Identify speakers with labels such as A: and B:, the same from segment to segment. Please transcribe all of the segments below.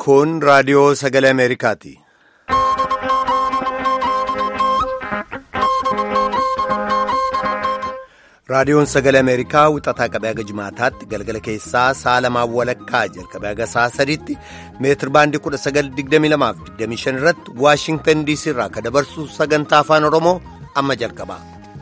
A: Kun raadiyoo sagalee Ameerikaati. Raadiyoon sagalee Ameerikaa wixataa qabee haga jimaataatti galgala keessaa sa'a lamaan walakkaa jalqabee haga sa'a sadiitti meetir baandii 1922 irratti Waashingtan DC irraa kan dabarsu sagantaa afaan Oromoo amma jalqaba.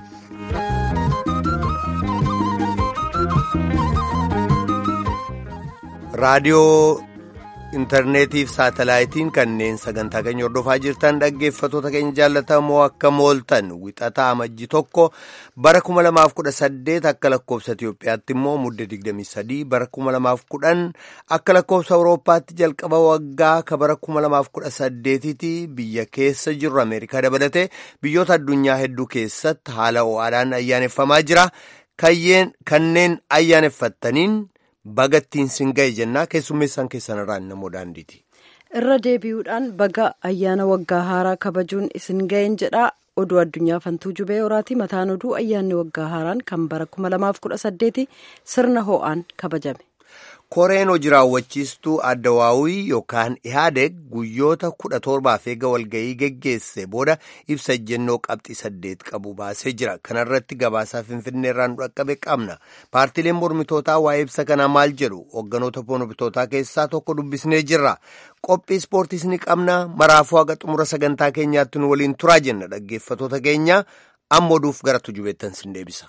A: Raadiyoo intarneetiif saatalaayitiin kanneen sagantaa keenya hordofaa jirtan dhaggeeffatoota keenya jaallatamoo akka mooltan wixataa amajji tokko bara 2018 akka lakkoofsa Itiyoophiyaatti immoo mudde 23 bara 2010 akka lakkoofsa Awurooppaatti jalqaba waggaa ka bara 2018tti biyya keessa jirru Ameerikaa dabalatee biyyoota addunyaa hedduu keessatti haala ho'aadhaan ayyaaneffamaa jira. Kanneen ayyaaneffattaniin. bagattiin sin ga'e jennaa keessummeessaan keessan irraan namoo daandiiti.
B: irra deebi'uudhaan baga ayyaana waggaa haaraa kabajuun isin ga'een jedhaa oduu addunyaa fantuu jubee horaati mataan oduu ayyaanni waggaa haaraan kan bara 2018 sirna ho'aan kabajame.
A: koreen hojii raawwachiistuu addawaawii yookaan ihaadeg guyyoota kudha torbaaf eega walga'ii geggeesse booda ibsa ejjennoo qabxii saddeet qabu baasee jira kanarratti gabaasaa finfinnee irraa nu dhaqqabe qabna paartiileen mormitootaa waa'ee ibsa kanaa maal jedhu hogganoota mormitootaa keessaa tokko dubbisnee jirra qophii ispoortiis ni qabna maraafuu haga xumura sagantaa keenyaatti nu waliin turaa jenna dhaggeeffatoota keenya amma oduuf gara tujubeettan sin deebisa.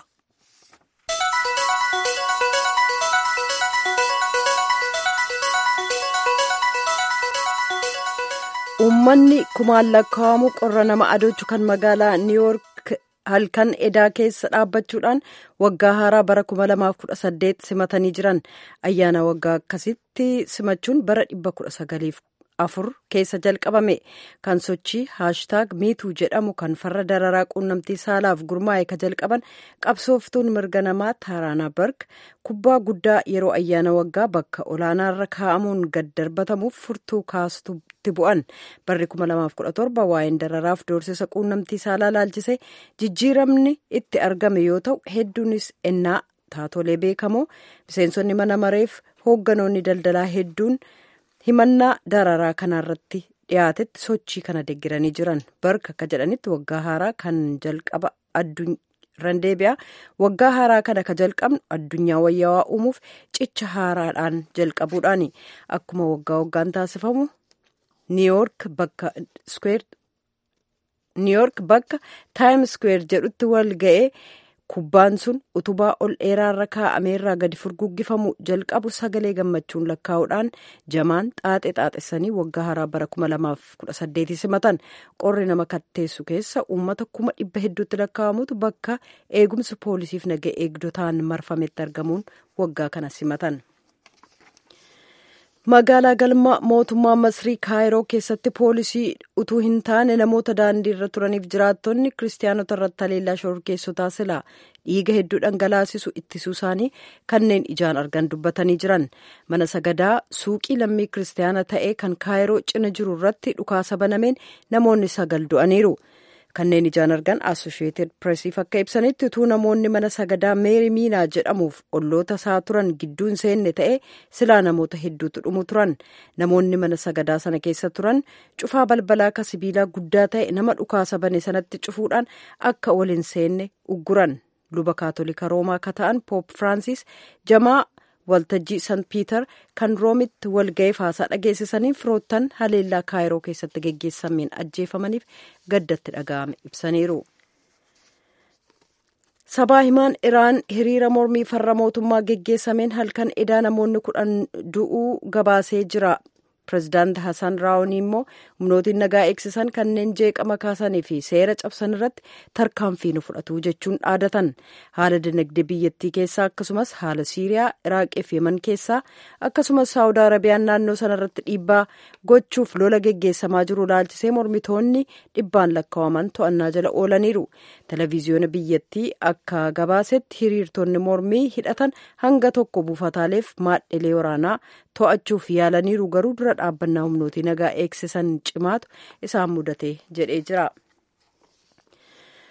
B: uummanni kumaan lakkaa'amu qorra nama adoochu kan magaalaa niiwuork halkan edaa keessa dhaabbachuudhaan waggaa haaraa bara 2018 simatanii jiran ayyaana waggaa akkasitti simachuun bara 1904 keessa jalqabame kan sochii haashtaag miituu jedhamu kan farra dararaa quunnamtii saalaaf gurmaa'e ka jalqaban qabsooftuun mirga namaa taaraanaa barg kubbaa guddaa yeroo ayyaana waggaa bakka olaanaarra kaa'amuun gad darbatamuuf furtuu kaasutti bu'an barri 2017 waa'een dararaaf doorsisa quunnamtii saalaa laalchise jijjiiramni itti argame yoo ta'u hedduunis ennaa taatolee beekamoo miseensonni mana mareef hoogganoonni daldalaa hedduun himannaa dararaa kanarratti dhiyaatetti sochii kana deggiranii jiran barka akka jedhanitti waggaa haaraa kan jalqaba addunyaa deebi'a waggaa haaraa kana ka jalqabnu addunyaa wayyaawaa uumuuf cicha haaraadhaan jalqabuudhaani akkuma waggaa waggaan taasifamu niiyoork bakka niiyoork bakka taayim skweer jedhutti wal ga'ee kubbaan sun utubaa ol dheeraarra kaa'ameerraa gadi furguggifamu jalqabu sagalee gammachuun lakkaa'uudhaan jamaan xaaxe xaaxessanii waggaa haaraa bara 2018 simatan qorri nama katteessu keessa uummata kuma dhibba hedduutti lakkaa'amutu bakka eegumsa poolisiif naga eegdotaan marfametti argamuun waggaa kana simatan. magaalaa galma mootummaa masrii kaayiroo keessatti poolisii utuu hin taane namoota daandii irra turaniif jiraattonni kiristaanota irratti haleellaa shororkeessotaa silaa dhiiga hedduu dhangalaasisu ittisuu isaanii kanneen ijaan argan dubbatanii jiran mana sagadaa suuqii lammii kiristaana ta'e kan kaayiroo cina jiru irratti dhukaasa banameen namoonni sagal du'aniiru. kanneen ijaan argan assosheeted presiif akka ibsanitti utuu namoonni mana sagadaa meeri miinaa jedhamuuf olloota isaa turan gidduun seenne ta'e silaa namoota hedduutu dhumu turan namoonni mana sagadaa sana keessa turan cufaa balbalaa ka sibiilaa guddaa ta'e nama dhukaasa bane sanatti cufuudhaan akka waliin seenne ugguran luba kaatolika roomaa ka ta'an poop firaansis jamaa waltajjii san piiter kan roomitti walga'eef haasaa dhageessisanii firoottan haleellaa kaayiroo keessatti geggeessameen ajjeefamaniif gaddatti dhaga'ame ibsaniiru. sabaa himaan iraan hiriira mormii farra mootummaa geggeessameen halkan edaa namoonni kudhan du'uu gabaasee jira. pirezidaanti Hassan Raawunii immoo humnootiin nagaa eegsisan kanneen jeeqama kaasanii fi seera cabsan irratti tarkaanfii nu fudhatu jechuun dhaadatan haala dinagdee biyyattii keessaa akkasumas haala Siiriyaa, Iraaqii fi Yemen keessaa akkasumas Saawud Arabiyaan naannoo sana irratti dhiibbaa gochuuf lola geggeessamaa jiru laalchisee mormitoonni dhibbaan lakkaa'aman to'annaa jala oolaniiru. Televiziyoona biyyattii akka gabaasetti hiriirtonni mormii hidhatan hanga tokko buufataaleef maadhilee waraanaa to'achuuf yaalaniiru garuu dura dhaabbannaa humnootii nagaa eegsisan cimaatu isaan mudate jedhee jira.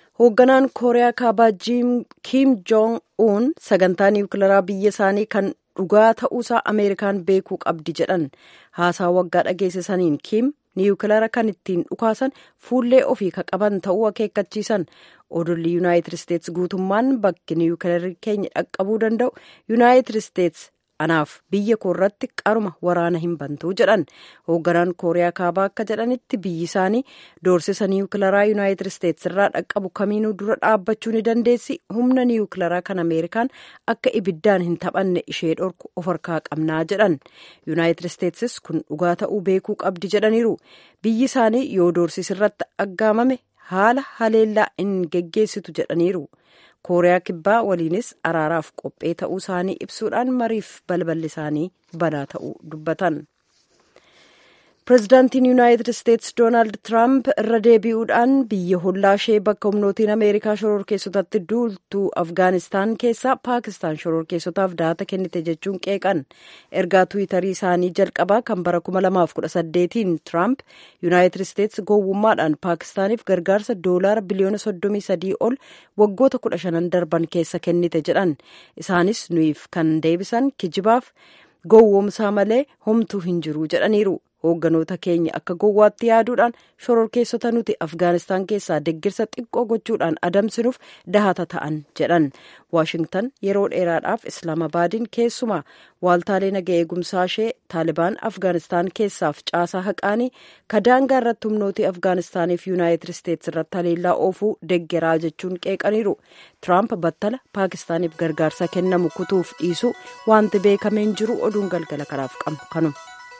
B: hoogganaan kooriyaa kaabaa kiim joong uun sagantaa niwukilaraa biyya isaanii kan dhugaa ta'uusaa ameerikaan beekuu qabdi jedhan haasaa waggaa dhageessisaniin kiim niwukilara kan ittiin dhukaasan fuullee ofii ka qaban ta'uu akeekkachiisan odolli yuunaayitid isteets guutummaan bakki niwukilarri keenya dhaqqabuu danda'u yuunaayitid isteets anaaf biyya koo irratti qaruma waraana hin bantuu jedhan hoogganaan kooriyaa kaabaa akka jedhanitti biyyi isaanii doorsisa niwukilaraa yuunaayitid isteets irraa dhaqqabu kamiinuu dura dhaabbachuu ni dandeessi humna niwukilaraa kan ameerikaan akka ibiddaan hin taphanne ishee dhorku of harkaa qabnaa jedhan yuunaayitid isteetsis kun dhugaa ta'uu beekuu qabdi jedhaniiru biyyi isaanii yoo doorsisi irratti aggaamame haala haleellaa hin geggeessitu jedhaniiru. kooriyaa kibbaa waliinis araaraaf qophee ta'uu isaanii ibsuudhaan mariif balballi isaanii banaa ta'uu dubbatan. pireezidaantiin yuunaayitid isteets doonaald tiraamp irra deebi'uudhaan biyya hollaa ishee bakka humnootiin ameerikaa shororkeessotatti duultu afgaanistaan keessaa paakistaan shororkeessotaaf daata kennite jechuun qeeqan ergaa tuwitarii isaanii jalqabaa kan bara 2018tiin tiraamp yuunaayitid isteets gowwummaadhaan paakistaaniif gargaarsa doolaara biliyoona 33 ol waggoota 15 darban keessa kennite jedhan isaanis nuyiif kan deebisan kijibaaf gowwoomsaa malee homtuu hin jiru jedhaniiru. hoogganoota keenya akka gowwaatti yaaduudhaan shororkeessota nuti afgaanistaan keessaa deggirsa xiqqoo gochuudhaan adamsinuuf dahata ta'an jedhan waashingtan yeroo dheeraadhaaf islaamabaadiin keessumaa waaltaalee naga eegumsaa ishee taalibaan afgaanistaan keessaaf caasaa haqaanii kadaangaa irratti humnootii afgaanistaaniif yuunaayitid isteets irratti haleellaa oofuu deggeraa jechuun qeeqaniiru tiraamp battala paakistaaniif gargaarsa kennamu kutuuf dhiisu wanti beekameen jiru oduun galgala kanaaf qabnu kanuma.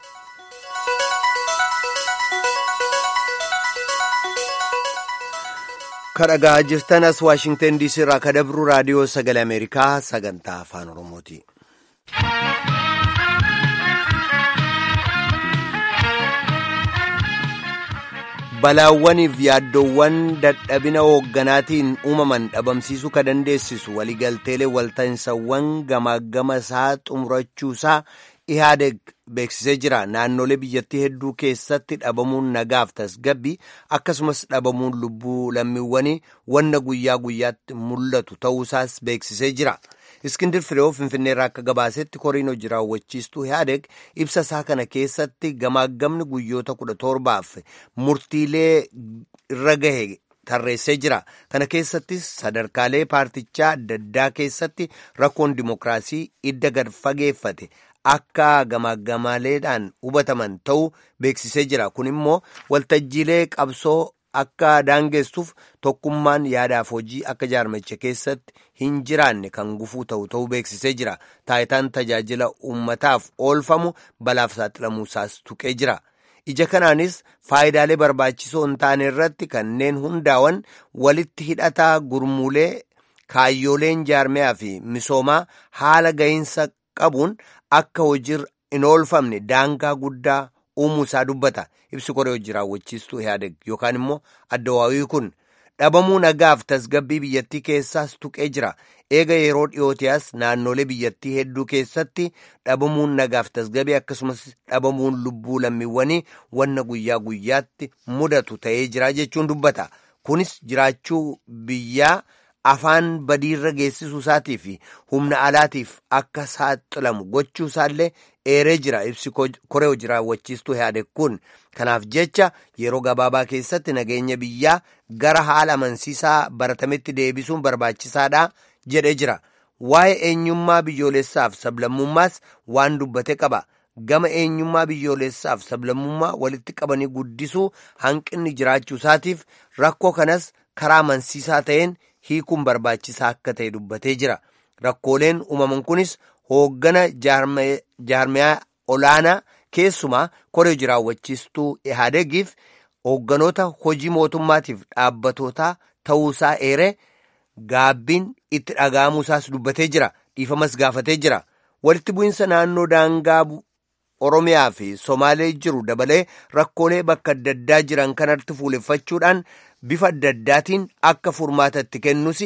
A: kadhagaa jirtan as waashingtan diisii irraa kadabru raadiyoo sagalee ameerikaa sagantaa afaan oromooti. balaawwaniif yaaddoowwan dadhabina hoogganaatiin uumaman dhabamsiisuu ka dandeessisu waliigalteelee walta'insawwan gamaagama isaa xumurachuusaa ihaadeg beeksisee jira naannolee biyyattii hedduu keessatti dhabamuun nagaaf tasgabbii akkasumas dhabamuun lubbuu lammiiwwanii wanna guyyaa guyyaatti mul'atu ta'uusaas beeksisee jira iskindir fireeoo finfinneerraa akka gabaasetti koriin hojii raawwachiistuu ihaadeg ibsa isaa kana keessatti gamaagamni guyyoota kudha torbaaf murtiilee irra gahe tarreessee jira kana keessattis sadarkaalee paartichaa adda addaa keessatti rakkoon dimokiraasii idda gad fageeffate akka gamaagamaaleedhaan hubataman ta'uu beeksisee jira kun immoo waltajjiilee qabsoo akka daangessuuf tokkummaan yaadaaf hojii akka jaarmicha keessatti hin jiraanne kan gufuu ta'u ta'uu beeksisee jira taayitaan tajaajila uummataaf oolfamu balaaf saaxilamuusaas tuqee jira ija kanaanis faayidaalee barbaachisoo hin taane irratti kanneen hundaawan walitti hidhataa gurmuulee kaayyooleen jaarmiyaa fi misoomaa haala gahinsa qabuun akka hojii hin oolfamne daangaa guddaa uumuusaa dubbata ibsi koree hojii raawwachiistuu ihaadeg yookaan immoo addawaawii kun dhabamuu nagaaf tasgabbii biyyattii keessaas tuqee jira eega yeroo dhiyootiyaas naannolee biyyattii hedduu keessatti dhabamuun nagaaf tasgabbii akkasumas dhabamuun lubbuu lammiiwwanii wanna guyyaa guyyaatti mudatu ta'ee jira jechuun dubbata kunis jiraachuu biyyaa afaan badiirra geessisuu isaatii fi humna alaatiif akka saaxilamu gochuu isaallee eeree jira ibsi koree hojii raawwachiistuu ihaadeg kun kanaaf jecha yeroo gabaabaa keessatti nageenya biyyaa gara haala amansiisaa baratametti deebisuun barbaachisaadha jedhee jira waa'ee eenyummaa biyyoolessaaf sablammummaas waan dubbate qaba gama eenyummaa biyyoolessaaf sablammummaa walitti qabanii guddisuu hanqinni jiraachuu isaatiif rakkoo kanas karaa amansiisaa ta'een hiikuun barbaachisaa akka ta'e dubbatee jira rakkooleen uumaman kunis hooggana jaarmiyaa olaanaa keessumaa koree hojii raawwachiistuu ihaadegiif hoogganoota hojii mootummaatiif dhaabbatootaa ta'uusaa eeree gaabbiin itti dhaga'amuusaas dubbatee jira dhiifamas gaafatee jira walitti bu'iinsa naannoo daangaa oromiyaa fi somaalee jiru dabalee rakkoolee bakka adda addaa jiran kanatti fuuleffachuudhaan bifa adda addaatiin akka furmaata itti kennus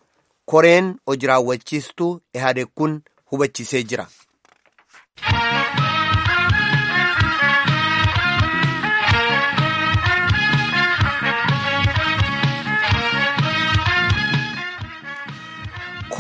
A: koreen hojii raawwachiistuu ihaadeg kun hubachiisee jira.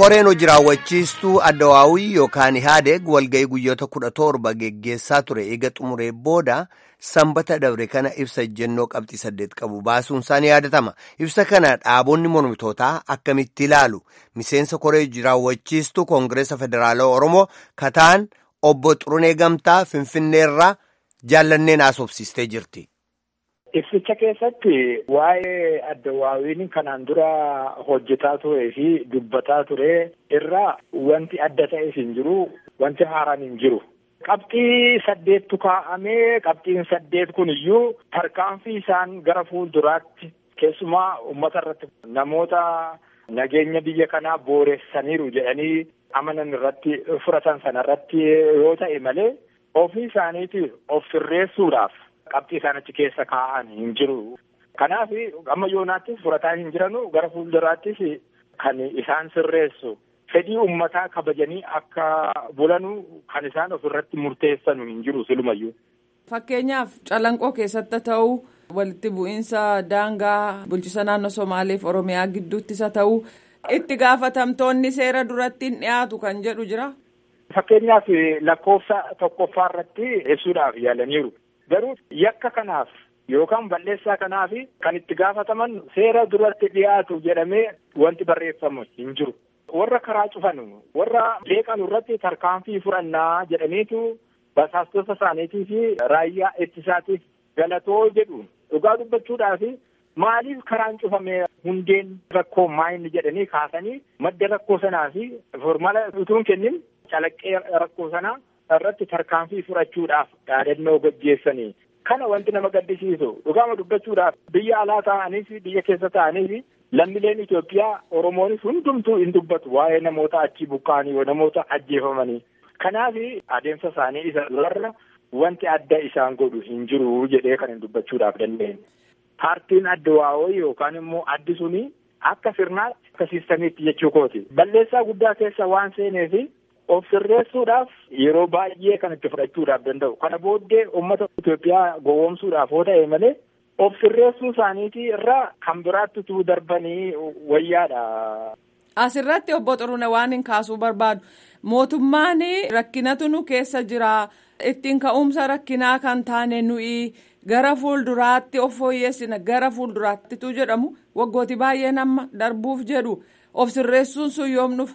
A: koreen hojii raawwachiistuu addawaawii yookaan ihaadeeg walga'ii guyyoota kudha torba geggeessaa ture eega xumuree booda sanbata dabre kana ibsa ejjennoo qabxii saddeet qabu baasuun isaanii yaadatama ibsa kana dhaabonni mormitootaa akkamitti ilaalu miseensa koree hojii raawwachiistuu koongireesa federaalaa oromoo kataan obbo xurunee gamtaa finfinneerraa jaallanneen haasofsiistee jirti.
C: Ibsicha keessatti waa'ee addawaawiin kanaan dura hojjetaa turee fi dubbataa ture irraa wanti adda ta'es hin jiru, wanti haaraan hin jiru. Qabxii saddeettu kaa'amee qabxiin saddeet kun iyyuu tarkaanfii isaan gara fuulduraatti keessumaa uummata irratti namoota nageenya biyya kanaa booressaniiru jedhanii amanan irratti fudhatan sana irratti yoo ta'e malee ofii isaaniitiif of sirreessuudhaaf. qabxii isaan achi keessa kaa'an hin jiru. Kanaaf amma yoonaattis fudhataa hin jiranu gara fuulduraattis kan isaan sirreessu fedhii uummataa kabajanii akka bulanu kan isaan ofirratti murteessanu hin jiru silumayyuu.
D: Fakkeenyaaf calanqoo keessatti ta'u walitti bu'iinsa daangaa bulchisa naannoo Somaaleef Oromiyaa gidduuttis haa ta'u itti gaafatamtoonni seera duratti hin dhiyaatu kan jedhu jira.
C: Fakkeenyaaf lakkoofsa tokkoffaa irratti ibsuudhaaf yaalaniiru. Garuu yakka kanaaf yookaan balleessaa kanaaf kan itti gaafataman seera duratti dhiyaatu jedhamee wanti barreeffamu hin jiru. Warra karaa cufan warra leeqan irratti tarkaanfii fudhannaa jedhaniitu basaastota isaaniitii fi raayyaa ittisaatiif galatoo jedhu dhugaa dubbachuudhaaf maaliif karaan cufame hundeen rakkoo maayini jedhanii kaasanii madda rakkoo sanaa fi formala utuun kennin calaqqee rakkoo sanaa. irratti tarkaanfii fudhachuudhaaf yaadannoo gaggeessanii kana wanti nama gaddisiisu dhugaama dubbachuudhaaf biyya alaa ta'anii fi biyya keessa ta'anii fi lammileen Itoophiyaa Oromoonis hundumtuu hin dubbatu waa'ee namoota achii buqqa'anii namoota ajjeefamanii kanaaf adeemsa isaanii isa warra wanti adda isaan godhu hin jiru jedhee kan hin dubbachuudhaaf dandeenye. Paartiin adda waa'oo yookaan immoo addi suni akka sirnaatti akka siistamiitti jechuu kooti. Balleessaa guddaa keessa waan seeneefi of sirreessuudhaaf yeroo baay'ee kan itti fudhachuudhaaf danda'u kana booddee uummata Itoophiyaa gowwoomsuudhaaf yoo ta'e malee of sirreessuu isaaniitii irraa kan biraatti tuu darbanii wayyaadha.
D: Asirratti obbo Xurune waan hin kaasuu barbaadu mootummaan rakkinatu nu keessa jira ittiin ka'umsa rakkinaa kan taane nuyi gara fuulduraatti of fooyyessina gara fuulduraattitu jedhamu waggooti baay'een amma darbuuf jedhu of sirreessuun sun yoom dhufa.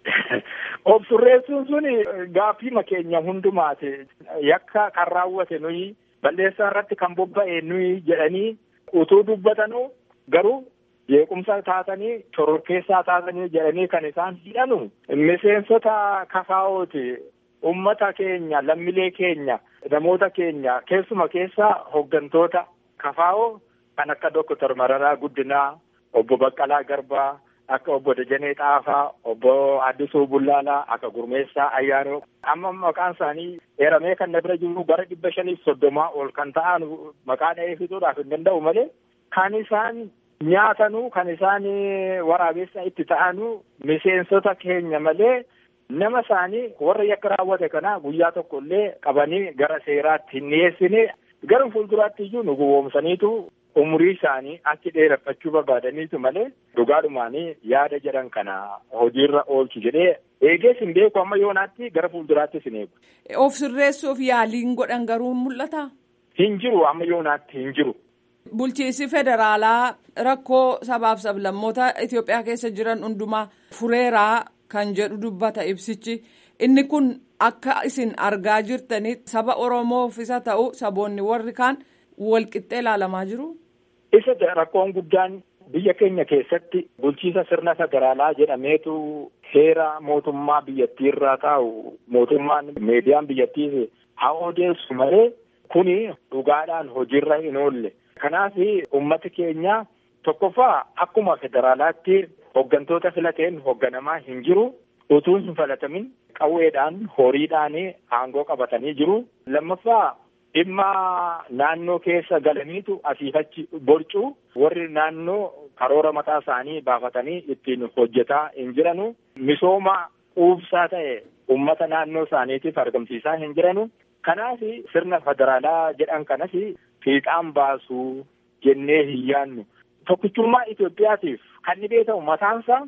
C: Of sirreessuun sun gaaffii keenya hundumaati. Yakka kan raawwate nuyi balleessaa irratti kan bobba'e nuyi jedhanii utuu dubbatanuu garuu jeequmsa taatanii shororkeessaa taatanii jedhanii kan isaan hidhanu miseensota kafaa'ooti. Ummata keenya lammilee keenya namoota keenya keessuma keessaa hooggantoota kafaa'oo kan akka Doktor Mararaa Guddinaa obbo Baqqalaa Garbaa. akka obbo Dajanee Xaafaa, obbo Addisuu Bullaalaa, akka Gurmeessaa Ayyaanoo. Amma maqaan isaanii eeramee kan na bira jiru bara dhibba shaniif soddomaa ol kan ta'an maqaa dha'ee fixuudhaaf hin danda'u malee kan isaan nyaatanuu kan isaan waraabessa itti ta'anuu miseensota keenya malee nama isaanii warra yakka raawwate kana guyyaa tokko illee qabanii gara seeraatti hin dhiyeessine gara fuulduraatti iyyuu nu gowwoomsaniitu umurii isaanii achi dheereffachuu barbaadaniitu malee dhugaadhumaanii yaada jedhan kana hojiirra oolchu jedhee eegees hin beeku amma yoonaatti gara fuulduraattis hin eegu.
D: Of sirreessuuf yaaliin godhan garuu mul'ata.
C: Hin jiru amma yoonaatti hin jiru.
D: Bulchiinsi federaalaa rakkoo sabaaf sablammoota Itoophiyaa keessa jiran hundumaa fureeraa kan jedhu dubbata ibsichi inni kun akka isin argaa jirtanitti saba Oromoof isa ta'u saboonni warri kaan walqixxee ilaalamaa jiru.
C: Isa rakkoon guddaan biyya keenya keessatti bulchiisa sirna federaalaa jedhameetu heera mootummaa biyyattii irraa taa'u mootummaan meediyaan biyyattiis haa odeessu malee kuni dhugaadhaan hojiirra hin oolle. Kanaaf uummati keenya tokkoffaa akkuma federaalaatti hooggantoota filateen hoogganamaa hin jiru. Utuu hin filatamin qawweedhaan horiidhaan aangoo qabatanii jiru. Lammaffaa dhimma naannoo keessa galaniitu asiifachi borcuu warri naannoo karoora mataa isaanii baafatanii ittiin hojjetaa hin jiranu. Misooma quubsaa ta'e uummata naannoo isaaniitiif argamsiisaa hin jiranu. Kanaaf sirna federaalaa jedhan kanas fiixaan baasuu jennee hin yaannu. Tokkichummaa Itoophiyaatiif kan ni beekamu mataansaa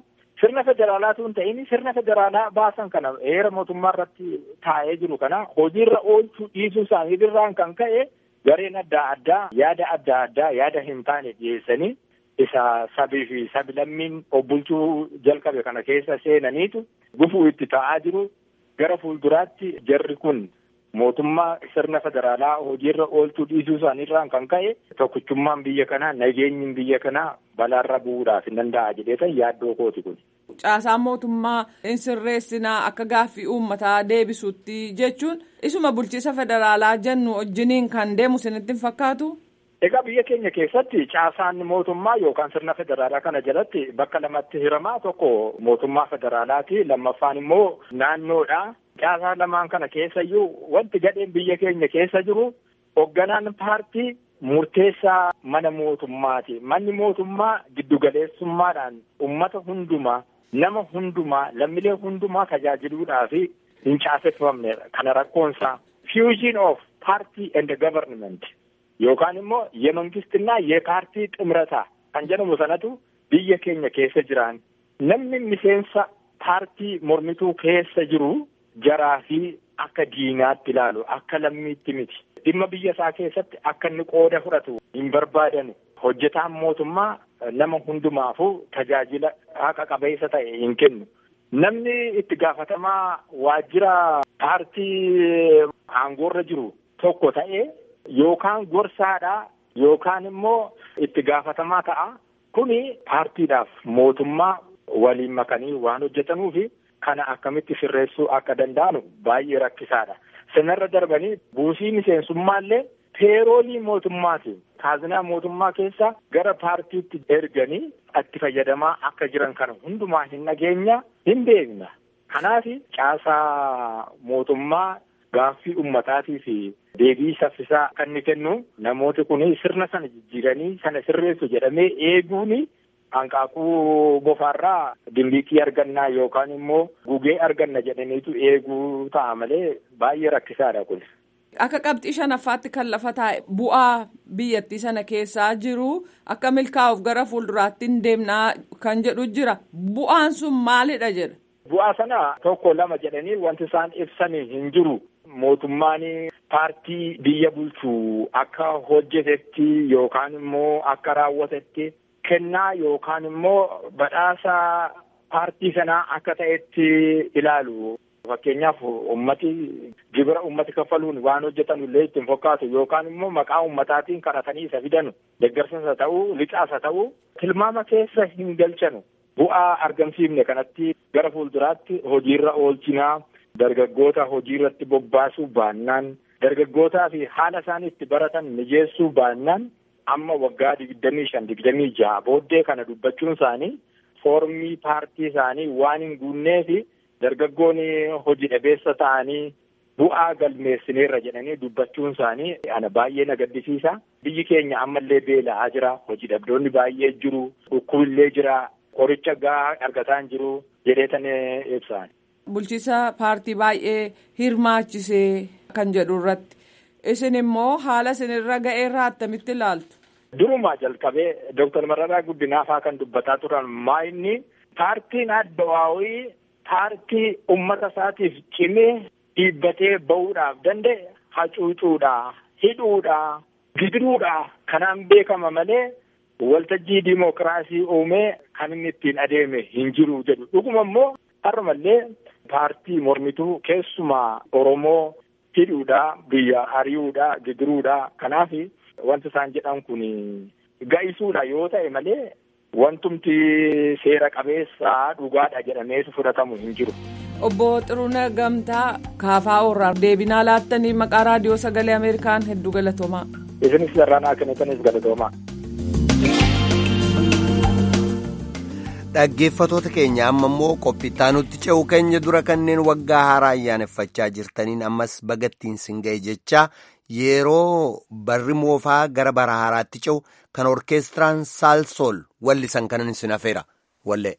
C: sirna federaalaatu hin ta'in sirna federaalaa baasan kana heera mootummaa irratti taa'ee jiru kana hojiirra oolchuu dhiisuu isaaniitirraan kan ka'e gareen adda addaa yaada adda addaa yaada hin taane dhiyeessanii isa sabii fi sabi-lammiin obbulchuu jalqabe kana keessa seenaniitu gufuu itti ta'aa jiru gara fuulduraatti jarri kun mootummaa sirna federaalaa hojiirra oolchuu dhiisuu isaaniirraan kan ka'e tokkichummaan biyya kanaa nageenyi biyya kanaa balaarra bu'uudhaaf hin danda'a jedheetan yaaddoo kooti kun.
D: Caasaan mootummaa hin sirreessinaa akka gaaffii uummataa deebisuutti jechuun isuma bulchiisa federaalaa jennu wajjiniin kan deemu isinitti hin fakkaatu.
C: Egaa biyya keenya keessatti caasaan mootummaa yookaan sirna federaalaa kana jalatti bakka lamatti hiramaa tokko mootummaa federaalaati lammaffaan immoo naannoodha. Caasaa lamaan kana keessayyuu wanti gadheen biyya keenya keessa jiru hoogganaan paartii murteessaa mana mootummaati. Manni mootummaa giddugaleessummaadhaan uummata hundumaa nama hundumaa lammiilee hundumaa tajaajiluudhaaf hin caaseffamnedha. Kana rakkoonsaa fusion of party and government yookaan immoo yemangistinaa yepaartii ximrataa kan jedhamu sanatu biyya keenya keessa jiran namni miseensa paartii mormituu keessa jiru. jaraa fi akka diinaatti ilaalu akka lammiitti miti dhimma biyya isaa keessatti akka inni qooda fudhatu hin barbaadanu hojjetaan mootummaa nama hundumaafuu tajaajila haqa qabeessa ta'e hin kennu namni itti gaafatamaa waajjira paartii aangoorra jiru tokko ta'e yookaan gorsaadha yookaan immoo itti gaafatamaa ta'a kuni paartiidhaaf mootummaa waliin makanii waan hojjetanuufi. Kana akkamitti sirreessuu akka danda'anu baay'ee rakkisaadha. Sanarra darbanii buusii miseensummaallee peeroolii mootummaatiin kaazinaa mootummaa keessa gara paartiitti erganii itti fayyadamaa akka jiran kana hundumaa hin dhageenya hin beekna. Kanaaf caasaa mootummaa gaaffii ummataatii fi deebii saffisaa kan inni kennu namooti kun sirna sana jijjiiranii sana sirreessu jedhamee eeguuni. Hanqaaquu bofaarraa dimbiiqii argannaa yookaan immoo gugee arganna jedhaniitu eeguu ta'a malee baay'ee rakkisaadha kun.
D: Akka qabxii shanaffaatti kan lafa taa'e bu'aa biyyattii sana keessaa jiru akka milkaa'uuf gara fuulduraatti hin deemnaa kan jedhu jira. Bu'aan sun maalidha jedha?
C: Bu'aa sana tokko lama jedhanii wanti isaan ibsanii hin jiru. Mootummaan paartii biyya bulchuu akka hojjetetti yookaan immoo akka raawwatetti. Kennaa yookaan immoo badhaasa paartii sanaa akka ta'etti ilaalu. Fakkeenyaaf ummati gibira ummati kaffaluun waan hojjetan illee ittiin fakkaatu yookaan immoo maqaa ummataatiin kadhatanii isa fidanu deeggarsas haa ta'uu lixaas haa ta'uu tilmaama keessa hin galchanu. Bu'aa argamsiifne kanatti gara fuulduraatti hojiirra oolchinaa dargaggoota hojiirratti bobbaasuu baannaan dargaggootaa fi haala isaan itti baratan mijeessuu baannaan. amma waggaa digdamii shan digdamii jaha booddee kana dubbachuun isaanii foormii paartii isaanii waan hin guunnee fi dargaggoonni hojii dhabeessa ta'anii bu'aa galmeessineerra jedhanii dubbachuun isaanii ana baay'ee na gaddisiisa. Biyyi keenya ammallee beela'aa jira. Hojii dhabdoonni baay'ee jiru. Dhukkubillee jira. Qoricha gahaa argataa hin jiru jedheetan ibsaan.
D: Bulchiisa paartii baay'ee hirmaachisee kan jedhu irratti. Isin immoo haala isinirra ga'eerraa attamitti ilaaltu?
C: Durumaa jalqabee Dooktar Mararaa Guddinaafaa kan dubbataa turan maayinni paartiin addawaawii paartii uummata isaatiif cimee dhiibbatee bahuudhaaf danda'e hacuucuudha, hidhuudha, gidiruudha kanaan beekama malee waltajjii diimokiraasii uumee kan inni ittiin adeeme hin jiru jedhu. Dhuguma immoo har'umallee paartii mormituu keessumaa Oromoo. hidhuudha biyya ari'uudha gidiruudha kanaaf wanti isaan jedhan kun ga'isuudha yoo ta'e malee wantumti seera qabeessaa dhugaadha jedhameetu fudhatamu hin jiru.
D: Obbo Xiruuna Gamtaa Kaafaa Orraa deebinaa laattanii maqaa raadiyoo sagalee Ameerikaan hedduu galatoomaa.
C: Isinis sararaan kennitanis galatoomaa.
A: Dhaggeeffatoota keenya amma immoo qophiittaanutti ce'u keenya dura kanneen waggaa haaraa ayyaaneffachaa jirtaniin ammas bagattiin sin ga'e jecha yeroo barri moofaa gara bara haaraatti ce'u kan orkeestiraan saalsool wallisan kanan sin hafeera wallee.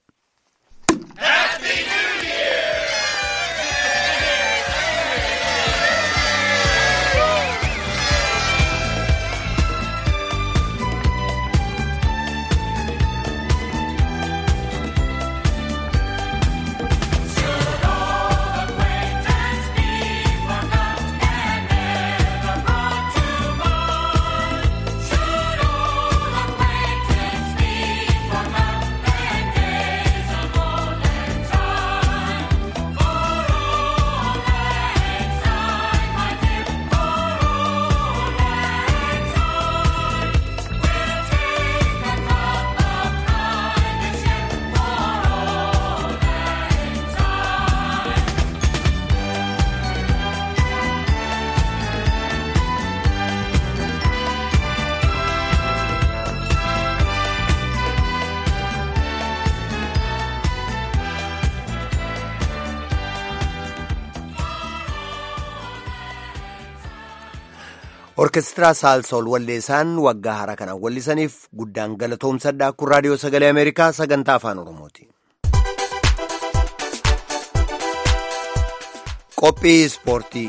A: orkestiraa saalsool walleessaan waggaa haaraa kanaan wallisaniif guddaan galatoomsadha kun raadiyoo sagalee ameerikaa sagantaa afaan oromooti. qophii ispoortii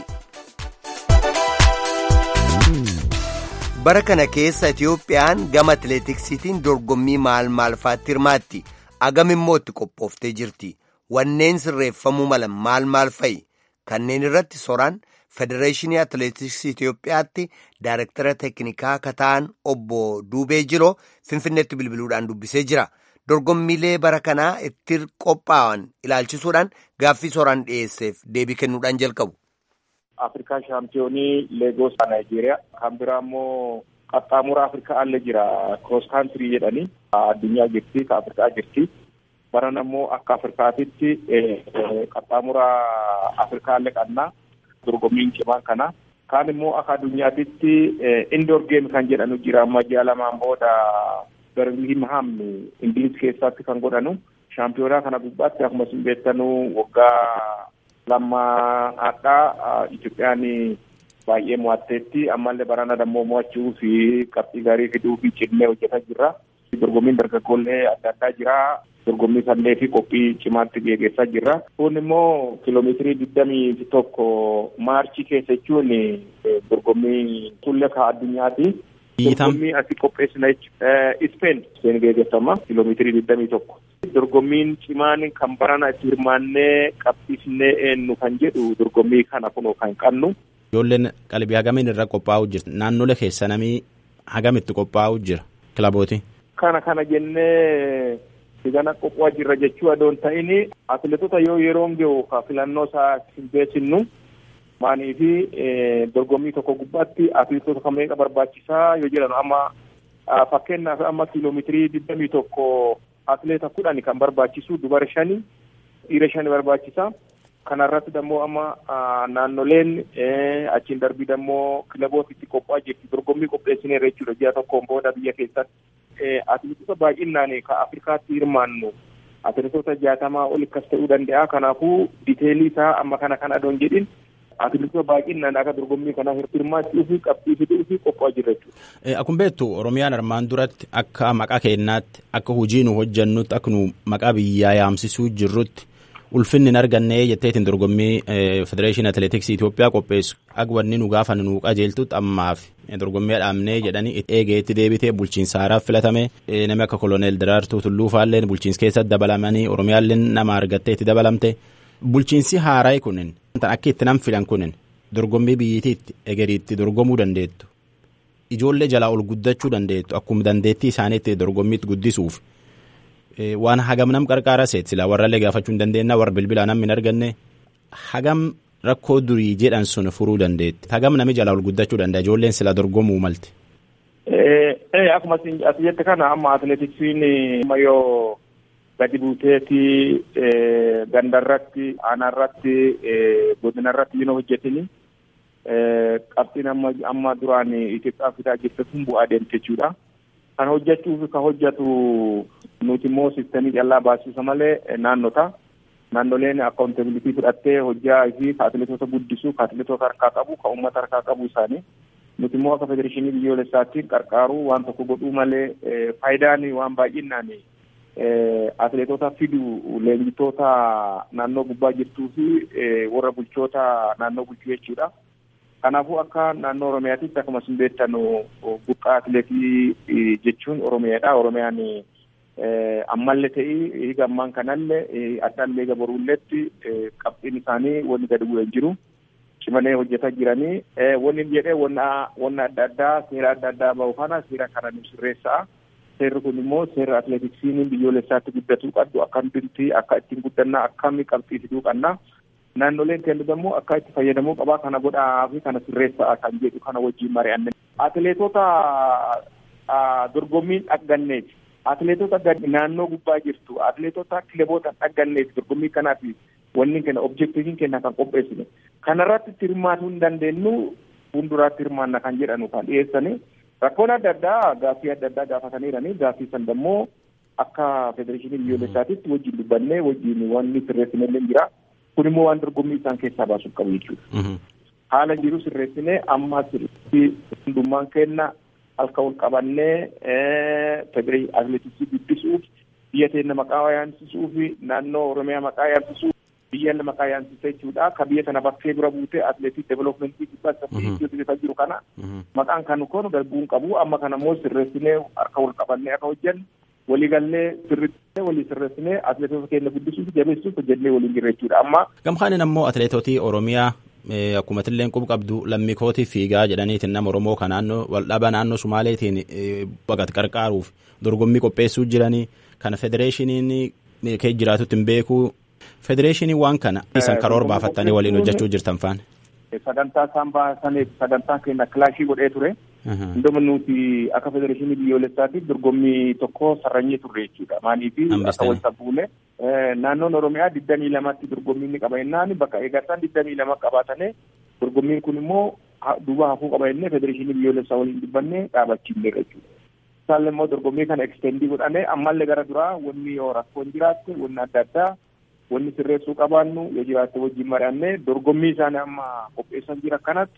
A: bara kana keessa itiyoophiyaan gama atileetiksiitiin dorgommii maal maalfaatti hirmaatti agam immoo itti qophooftee jirti wanneen sirreeffamuu malan maal maal fa'i kanneen irratti soraan federeeshinii atileetiksii itiyoophiyaatti daayirektara teeknikaa kataan obbo duubee jiroo finfinneetti bilbiluudhaan dubbisee jira dorgommiilee bara kanaa itti qophaa'an ilaalchisuudhaan gaaffii soraan dhiyeesseef deebii kennuudhaan jalqabu.
C: Afrikaa shaampiyoonii Leegoos Naayijeeriyaa kan biraa immoo qaxxaamura Afrikaa allee jira kiroos kaantirii jedhanii addunyaa jirti ka Afrikaa jirti. Baran ammoo akka Afrikaatitti qaxxaamura Afrikaa allee qabna dorgommiin cimaan kana. Kaan immoo akka addunyaatitti indoor geem kan jedhanu jira amma ji'a lamaan booda Birmingham Ingiliz keessatti kan godhanu. Shaampiyoonaa kana gubbaatti akkuma isin beektanu waggaa lammaadhaa Itoophiyaan baay'ee mo'atteetti ammallee barana dammoo mo'achuu fi qabxii gaarii fiduu fi cimnee hojjetaa jirra. Dorgommiin dargaggoollee adda addaa jira. Dorgommii kannee fi qophii cimaatti geggeessaa jirra. Kun immoo kiiloomeetirii digdamii tokko maarchii keessa jechuun dorgommii tullee ka addunyaati. Dorgommii asii qopheessina jechuudha. Ispeen Ispeen geggeeffama kiiloomeetirii digdamii tokko. Dorgommiin cimaan kan barana itti hirmaannee qabsiifnee eenyu kan jedhu dorgommii kana kunoo kan qabnu.
E: Ijoolleen qalbii hagamiin irra qophaa'u jira. Naannolee keessa namii hagamitti qophaa'u jira kilabooti.
C: Kana kana jennee sigana qophaa jirra jechuu adoon ta'ini atileetota yoo yeroon gahu ka filannoo isaa hin beeksinu maanii fi dorgommii tokko gubbaatti atileetota kan meeqa barbaachisaa yoo jedhan amma fakkeenyaaf amma kiiloomeetirii digdamii tokko atileeta kudhani kan barbaachisu dubara shani dhiira shani barbaachisa. Kanarratti dammoo amma naannoleen achiin darbii dammoo kilabootitti qophaa jirti dorgommii qopheessineerra jechuudha ji'a tokkoon booda biyya keessatti. Atileetota baay'inaan ka Afrikaatti hirmaannu atileetota jaatamaa ol akkas ta'uu danda'a. Kanaafuu diteelii isaa amma kana kan adoon jedhin atileetota baay'inaan akka dorgommii kana hirmaachuu fi qabxii fiduu fi qophaa jirra jechuudha.
E: Akkuma beektu Oromiyaan armaan duratti akka maqaa keenyaatti akka hojii nu hojjannutti akka nu maqaa biyyaa yaamsisuu jirrutti ulfinni hin arganne jetteetiin dorgommii federeeshinii atileetiksii Itoophiyaa qopheessu akka wanni nu gaafa nu qajeeltutti ammaaf dorgommii dhaabnee jedhanii eegeetti deebitee bulchiinsa haaraaf filatame namni akka koloneel Daraartuu Tulluu faalleen bulchiinsa keessatti dabalamanii Oromiyaalleen nama argattee itti dabalamte bulchiinsi haaraa kunin akka itti nam filan kunin dorgommii biyyittiitti egeriitti dorgomuu dandeettu ijoollee jalaa ol guddachuu dandeettu akkuma dandeettii isaaniitti dorgommiitti guddisuuf. waan hagam nam qarqaara seet silaa warrallee gaafachuu hin dandeenya warra bilbilaa namni hin arganne hagam rakkoo durii jedhan sun furuu dandeetti hagam nami jalaa ol guddachuu danda'a ijoolleen silaa dorgomuu malte.
C: Akkuma ati jette kana amma atileetiksiin amma yoo gadi buuteeti gandarratti aanarratti godinarratti yoo hojjetini qabxiin amma amma duraan Itoophiyaa fidaa jirte kun bu'aa deemte jechuudha. Kan hojjechuuf kan hojjetu nuti immoo sistemii callaa baasisa malee naannota. Naannoleen akkaawuntabilitii fudhattee hojjaa fi atileetota guddisuu, atileetota harkaa qabu, kan uummata harkaa qabu isaanii. Nuti immoo akka federeeshinii biyyoolessaatti qarqaaruu waan tokko godhuu malee faayidaan waan baay'inaan atileetota fidu leenjitoota naannoo gubbaa jirtuu fi warra bulchoota naannoo bulchuu jechuudha. Kanaafuu akka naannoo Oromiyaatitti akkuma isin beektan buqqaa atileetii jechuun Oromiyaadha. Oromiyaan ammallee ta'ii higa ammaan kanallee addaallee higa boruulleetti qabxiin isaanii wanni gadi bu'ee jiru. Cimanii hojjetaa jiranii wanni jedhee wanna adda addaa seera adda addaa bahu kana seera kana nu sirreessaa. Seerri kun immoo seera atileetiksiin biyyoolessaatti guddatuu qabdu akkamitti akka ittiin guddannaa akkamii qabxii fiduu qabna. Naannoleen kennu immoo akka itti fayyadamuu qabaa kana godhaa fi kana sirreessaa kan jedhu kana wajjin mari'anne. Atileetota dorgommiin dhagganneeti. Atileetota naannoo gubbaa jirtu atileetota kilaboota dhagganneeti dorgommii kanaaf wanni kenna objektiiviin kenna kan qopheessine. Kanarratti itti hirmaatuu hin dandeenyu fuulduraatti hirmaanna kan jedhanu kan dhiyeessani. Rakkoon adda addaa gaaffii adda addaa gaafataniirani gaaffii san immoo akka federeeshinii biyyoolessaatitti wajjin dubbannee wajjin wanni sirreessinellee jira. Kun immoo waan dorgommii isaan keessaa baasuuf qabu jechuudha. haala jiru sirreessinee amma sirriitti hundummaan kenna halka wal qabannee federeeshinii atileetiksii guddisuuf biyya teenya maqaa yaamsisuu fi naannoo oromiyaa maqaa yaamsisuu biyya maqaa yaamsisa jechuudha ka biyya sana bakkee dura buutee atileetii developmentii guddaa saffisiisuutu jiru kana maqaan kan kun darbuun qabu amma kana immoo sirreessinee harka wal qabannee akka hojjennu waliigallee sirriitti walii sirreessinee atileetota keenya guddisuuf jabeessuuf hojjennee waliin jirra jechuudha amma.
E: Gamkaanin ammoo atileetotii Oromiyaa akkuma tilleen qub qabdu lammikootii fiigaa jedhaniitiin nama Oromoo kan naannoo waldhaba naannoo Sumaaleetiin baqat qarqaaruuf dorgommii qopheessuu jiranii kana federeeshiniin kee jiraatutti hin beeku federeeshinii waan kana isan karoora baafattanii waliin hojjechuu jirtan faana.
C: Sagantaa isaan baasaniif sagantaan keenya kilaashii godhee ture. Hunduma nuti akka federeeshinii biyyoolessaatiif dorgommii tokko sarranyee turre jechuudha. Maaliif akka wal sabbuune naannoon Oromiyaa digdamii lamatti dorgommii ni qaba jennaan bakka eegataan digdamii lama qabaatane dorgommiin kun immoo duuba hafuu qaba jennee federeeshinii biyyoolessaa waliin dubbannee dhaabachiifne jechuudha. Isaan immoo dorgommii kana ekstendii godhane ammallee gara duraa wanni yoo rakkoon jiraatte wanni adda addaa wanni sirreessuu qabaannu yoo jiraatte wajjin mari'annee dorgommii isaanii amma qopheessan jira kanatti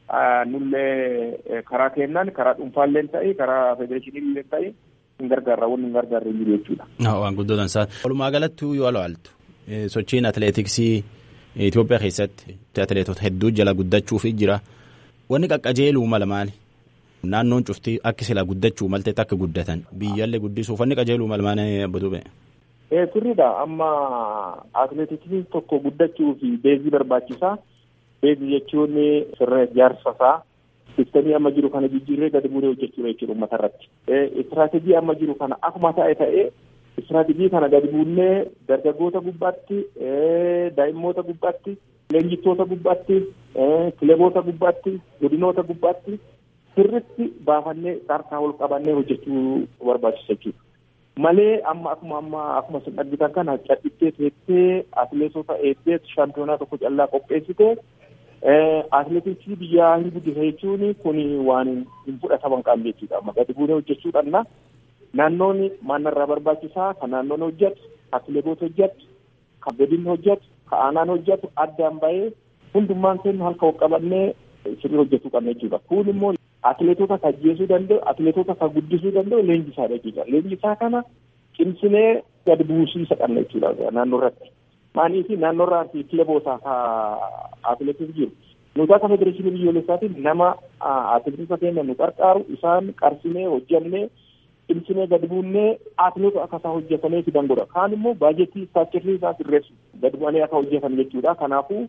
C: nullee karaa kennaan karaa dhuunfaallee ta'e karaa federeeshinii ta'e hin gargaarra wanni hin gargaarre hin jiru jechuudha.
E: Waan guddoo dansaa. Walumaa galatti yoo ilaaltu sochiin atileetiksii Itoophiyaa keessatti atileetota hedduu jala guddachuuf jira. Wanni qaqqajeeluu mala maali? Naannoon cuftii akka sila guddachuu malteetti akka guddatan biyyallee guddisuuf wanni qajeeluu mala maali abbatu ba'e?
C: Sirriidha amma atileetiksii tokko guddachuuf beezii barbaachisaa. Beezii jechuun sirna ijaarsa isaa sistemii amma jiru kana jijjiirree gadi buunee hojjechuudha jechuudha uummata irratti. Istiraatejii amma jiru kana akkuma ta'e ta'ee istiraatejii kana gadi buunee dargaggoota gubbaatti, daa'immoota gubbaatti, leenjittoota gubbaatti, kileboota gubbaatti, godinoota gubbaatti sirritti baafannee harkaa ol qabannee hojjechuu barbaachisa jechuudha. Malee amma akkuma amma akkuma isin argitan kana cadhittee teessee atileetota eeddee shaampiyoonaa tokko callaa qopheessitee atileetiksii biyyaa hin guddisa jechuun kun waan hin fudhataman qabne jechuudha. Amma gadi buunee hojjechuu qabna. Naannoon maannarraa barbaachisaa kan naannoon hojjetu, kan kileboota hojjetu, kan godinni hojjetu, kan aanaan hojjetu addaan bahee hundummaan keenya halka ol qabannee sirrii hojjechuu qabna jechuudha. Kun immoo atileetota kan ajjeesuu danda'u, atileetota kan guddisuu danda'u leenjisaadha jechuudha. Leenjisaa kana cimsinee gadi buusiisa qabna jechuudha naannoo irratti. Maaliif naannoo irraa fi kileboota atileetii jiru. Nuti akka federeeshinii biyyoolessaatiin nama atileetota keenya nu qarqaaru isaan qarsinee hojjannee cimsinee gadi buunee atileetota akka isaan hojjetanii fidan godha. Kaan immoo baajetii istaachirrii isaa sirreessu gadi bu'anii akka hojjetan jechuudha. Kanaafuu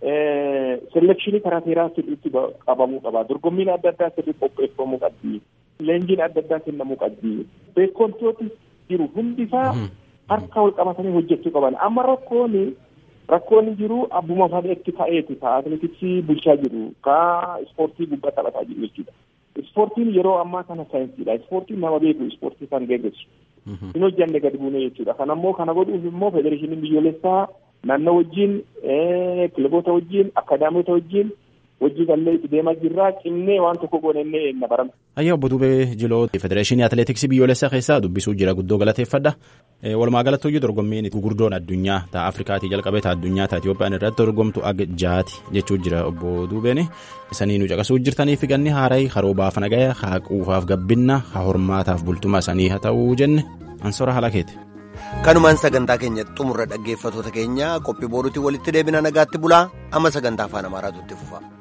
C: selekshinii karaa seeraa sirriitti qabamuu qaba. Dorgommiin adda addaa sirrii qopheeffamuu qabdi. Leenjiin adda addaa kennamuu qabdi. Beekumtooti jiru hundisaa harka wal qabatanii hojjechuu qaban. Amma rakkoon rakkoon jiru abbuma fadheetti ta'eeti ka atileetiksii bulchaa jiru ka ispoortii gubbaa taphataa jiru jechuudha. Ispoortiin yeroo ammaa kana saayinsiidha. Ispoortiin nama beeku ispoortii kan geggeessu. Hin hojjanne gadi buunee jechuudha. Kana immoo kana godhuuf immoo federeeshiniin biyyoolessaa naannoo wajjin kilaboota wajjin akaadaamota wajjin hojii gallee itti deemaa jirraa cimnee waan tokko goonennee na barama.
E: Ayyaa obbo Dubee Jiloo Federeeshinii Atileetiksii biyyoolessaa keessaa dubbisuu jira guddoo galateeffadha. Walumaa galatti hojii dorgommiin gurguddoon addunyaa ta'a Afrikaatii jalqabee ta'a addunyaa ta'a Itiyoophiyaan irratti dorgomtu aga jaati jechuu jira obbo Dubeen. Isanii nu caqasuu jirtanii fi ganni haaraa haroo baafa nagaya haa quufaaf gabbinna haa hormaataaf bultuma sanii haa ta'uu jenne ansora haala keeti.
A: kanumaan sagantaa keenya xumurra dhaggeeffatoota keenya qophii booruutiin walitti deebina nagaatti bulaa amma sagantaa afaan amaaraatu itti fufa.